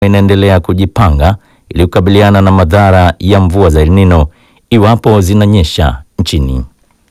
inaendelea kujipanga ili kukabiliana na madhara ya mvua za El Nino iwapo zinanyesha nchini.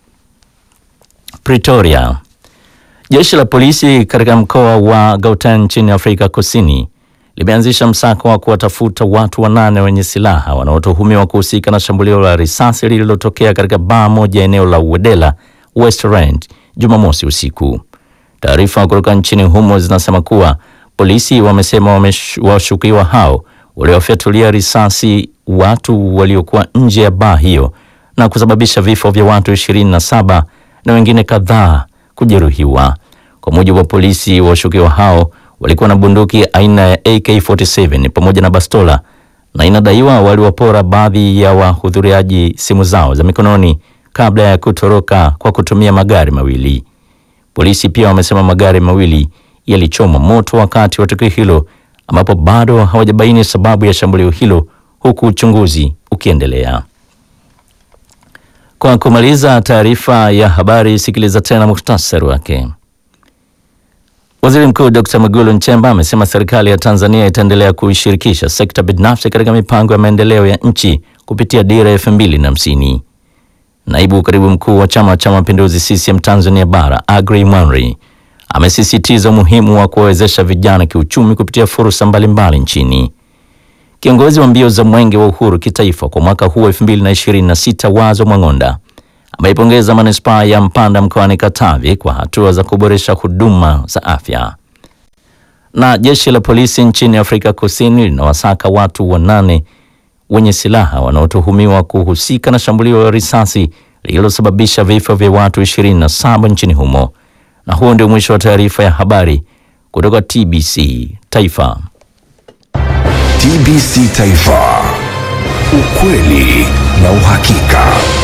Pretoria. Jeshi la polisi katika mkoa wa Gauteng nchini Afrika Kusini limeanzisha msako wa kuwatafuta watu wanane wenye silaha wanaotuhumiwa kuhusika na shambulio la risasi lililotokea katika baa moja eneo la Uwedela West Rand Jumamosi usiku. Taarifa kutoka nchini humo zinasema kuwa polisi wamesema washukiwa hao waliwafyatulia risasi watu waliokuwa nje ya baa hiyo na kusababisha vifo vya watu 27 na wengine kadhaa kujeruhiwa. Kwa mujibu wa polisi, washukiwa hao walikuwa na bunduki aina ya AK47 pamoja na bastola na inadaiwa waliwapora baadhi ya wahudhuriaji simu zao za mikononi kabla ya kutoroka kwa kutumia magari mawili. Polisi pia wamesema magari mawili yalichomwa moto wakati wa tukio hilo, ambapo bado hawajabaini sababu ya shambulio hilo, huku uchunguzi ukiendelea. Kwa kumaliza taarifa ya habari, sikiliza tena muhtasari wake. Waziri Mkuu Dr. Mwigulu Nchemba amesema serikali ya Tanzania itaendelea kuishirikisha sekta binafsi katika mipango ya maendeleo ya nchi kupitia dira elfu mbili na hamsini. Naibu katibu mkuu wa Chama cha Mapinduzi CCM Tanzania Bara Agri Mwanri amesisitiza umuhimu wa kuwawezesha vijana kiuchumi kupitia fursa mbalimbali nchini. Kiongozi wa mbio za Mwenge wa Uhuru kitaifa kwa mwaka huu 2026 Wazo Mwang'onda ameipongeza manispaa ya Mpanda mkoani Katavi kwa hatua za kuboresha huduma za afya. Na jeshi la polisi nchini Afrika Kusini linawasaka watu wanane wenye silaha wanaotuhumiwa kuhusika na shambulio la risasi lililosababisha vifo vya watu 27 nchini humo. Na huo ndio mwisho wa taarifa ya habari kutoka TBC Taifa. TBC Taifa, ukweli na uhakika.